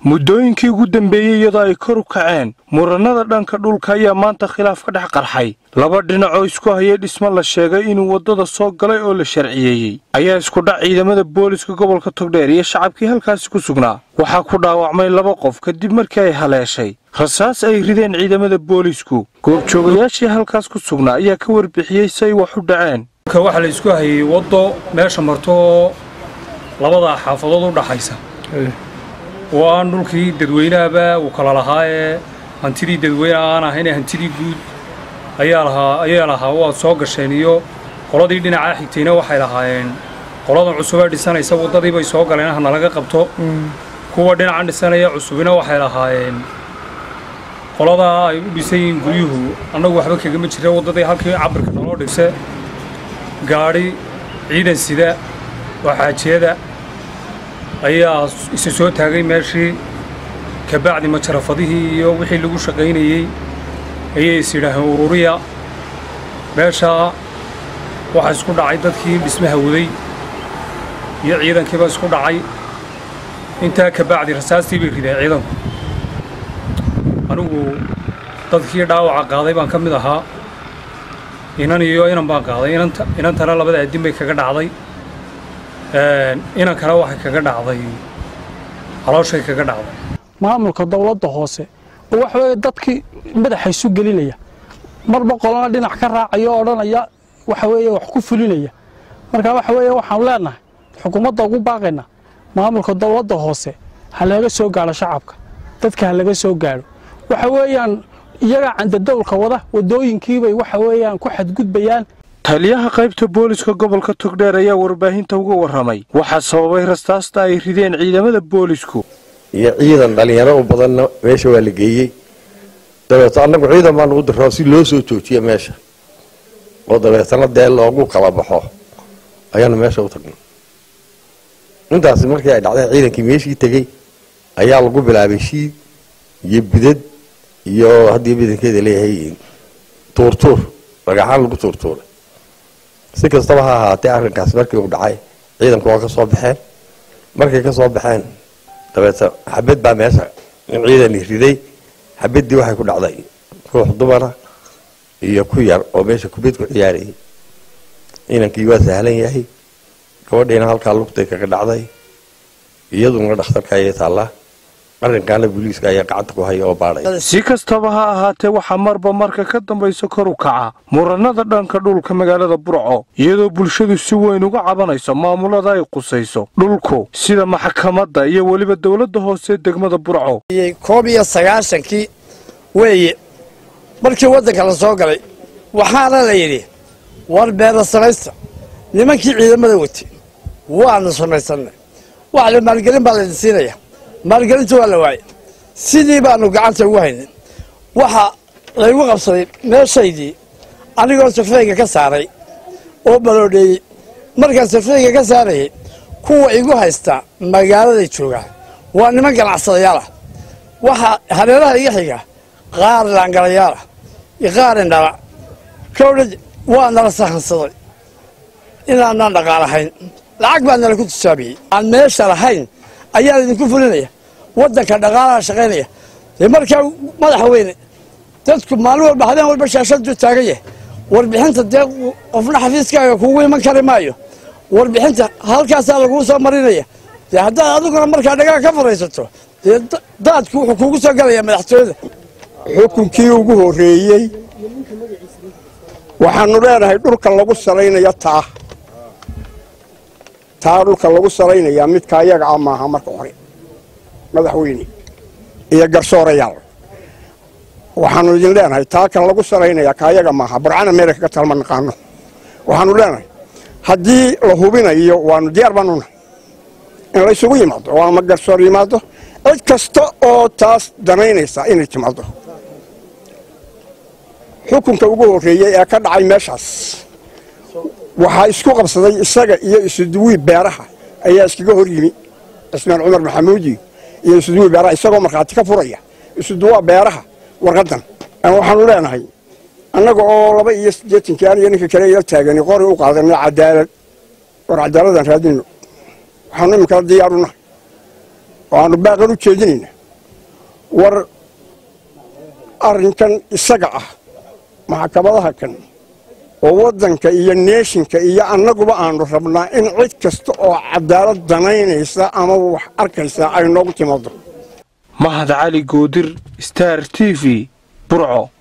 muddooyinkii ugu dambeeyey iyadoo ay kor u kaceen murannada dhanka dhulka ayaa maanta khilaaf ka dhex qarxay laba dhinac oo isku hayay dhismo la sheegay inuu waddada soo galay oo la sharciyeeyey ayaa isku dhac ciidamada booliska gobolka togdheer iyo shacabkii halkaasi ku sugnaa waxaa ku dhaawacmay laba qof kadib markii ay haleeshay rasaas ay rideen ciidamada boolisku goobjoogayaashii halkaas ku sugnaa ayaa ka warbixiyey si ay wax u dhaceen waxaa la isku hayay waddo meesha marto oo labada xaafadood u dhaxaysa oo aan dhulkii dadweynahaba uu kala lahaa ee hantidii dadweyne aan ahayn hantidii guud ayaa lahaa ayaa lahaa waad soo gasheen iyo qoladii dhinacaa xigtayna waxay lahaayeen qoladan cusubee dhisanaysa waddadii bay soo galeen hana laga qabto kuwa dhinacan dhisanaya cusubina waxay lahaayeen qoladaa ay u dhisan yihiin guryuhu annagu waxba kagama jira waddadii halkii cabirka naloo dhigse gaadhi ciidan sida oo xaajiyada ayaa isa soo taagay meeshii kabacdi majarafadihii iyo wixii lagu shaqaynayey ayay is yidhaaheen ururiya meeshaa waxaa isku dhacay dadkii dhismaha waday iyo ciidankiiba isku dhacay intaa kabacdi rasaastii bay rideen ciidanku anigu dadkii dhaawaca qaaday baan ka mid ahaa inan iyo inan baan qaaday inantana labada addin bay kaga dhacday inankana waxay kaga dhacday calooshay kaga dhacday maamulka dowladda hoose oo waxa weeye dadkii madaxa isu gelinaya marba qolana dhinac ka raacaya oo odhanaya waxa weeye wax ku fulinaya marka waxa weeye waxaanu leenahay xukuumadda ugu baaqayna maamulka dowladda hoose ha laga soo gaadho shacabka dadka ha laga soo gaadho waxa weeyaan iyagaa candadowlka wada waddooyinkiibay waxa weeyaan ku xadgudbayaan taliyaha qaybta booliska gobolka togdheer ayaa warbaahinta uga warramay waxaa sababay rastaasta ay rideen ciidamada boolisku iyo ciidan dhallinyaro u badanna meesha waa la geeyey dabeeto annagu ciidan baan ugu dirraa si loo soo joojiyo meesha oo dabeetana dee loogu kala baxo ayaanu meesha u tagnay intaasi markii ay dhacday ciidankii meeshii tegey ayaa lagu bilaabay shiid iyo bidad iyo haddii badankeeda leeyahay tuurtuur dhagaxaan lagu tuurtuuray si kastaba ha ahaatee arrinkaas markii uu dhacay ciidanku waa ka soo baxeen markay ka soo baxeen dabeeta xabad baa meesha in ciidani riday xabaddii waxay ku dhacday ruux dumara iyo ku yar oo meesha kubad ku ciyaarayay ciidankii waa sahlan yahay gabadhiina halkaa lugtay kaga dhacday iyaduna dhakhtarka ayay taallaa arrinkaana booliiska ayaa gacanta ku haya oo baadhay si kastaba ha ahaatee waxaa marba marka ka dambaysa kor u kaca murannada dhanka dhulka magaalada burco iyadoo bulshadu si weyn uga cabanayso maamulada ay qusayso dhulku sida maxkamadda iyo weliba dowladda hoose degmada burco koob iyo sagaashankii weeye markii waddanka la soo galay waxaana la yidhi war beera samaysta nimankii ciidamada watay waanu samaysannay wax la maalgelin baa laydin siinaya maalgelinta waa la waayay sidii baanu gacanta ugu haynay waxa laygu qabsaday meeshaydii anigoo safrayga ka saaray oo baloodheeyey markaan safrayga ka saarayay kuwa igu haysta magaaladay joogaan waa niman ganacsadayaal ah waxaa hareeraha iga xiga qaar laangalayaal ah iyo qaar indhala kowdhad waa nala sahansaday inaanaan dhaqaalahayn lacag baa nala ku tijaabiyey aan meesha lahayn ayaa idinku fulinaya waddanka dhaqaalaha shaqaynaya dee markaa madaxa weyne dadku maalin walba habeen walba shaashadu taagan yahay warbixinta dee qofna xafiiskaaga kugu iman kari maayo warbixinta halkaasaa laguu soo marinaya dee haddaad adiguna markaa dhagaa ka faraysato dee daadku wuxuu kugu soo galaya madaxtooyada xukunkii ugu horreeyey waxaanu leenahay dhulka lagu salaynayo taa taa dhulka lagu salaynayaa midka ayaga ah maaha marka hore madaxweyne iyo garsoorayaal waxaanu idin leenahay taa kan lagu salaynayaa ka ayaga maaha burcana meela kaga talma naqaano waxaanu leenahay haddii la hubinayo waanu diyaar baanuna in laysugu yimaado oo ama garsoor yimaado cid kasta oo taas danaynaysa inay timaado xukunka ugu horreeyey ee ka dhacay meeshaas waxaa isku qabsaday isaga iyo isuduwii beeraha ayaa iskaga hor yimi cismaan cumar maxamuudi iyo isuduwii beeraha isagoo markhaati ka furaya isuduwaa beeraha warqaddan waxaanu leenahay annaga oo laba iyo siddeetankii an iyo ninka kale yar taagani qori u qaadanay cadaalad war cadaaladaan raadinayno waxaanu iminkala diyaarunahay oo aanu baaqan u jeedinayna war arrinkan isaga ah maxkamadaha kan oo waddanka iyo neeshinka iyo annaguba aanu rabnaa in cid kasta oo cadaalad danaynaysa ama wax arkaysa ay noogu timaado mahad cali goodir star t v burco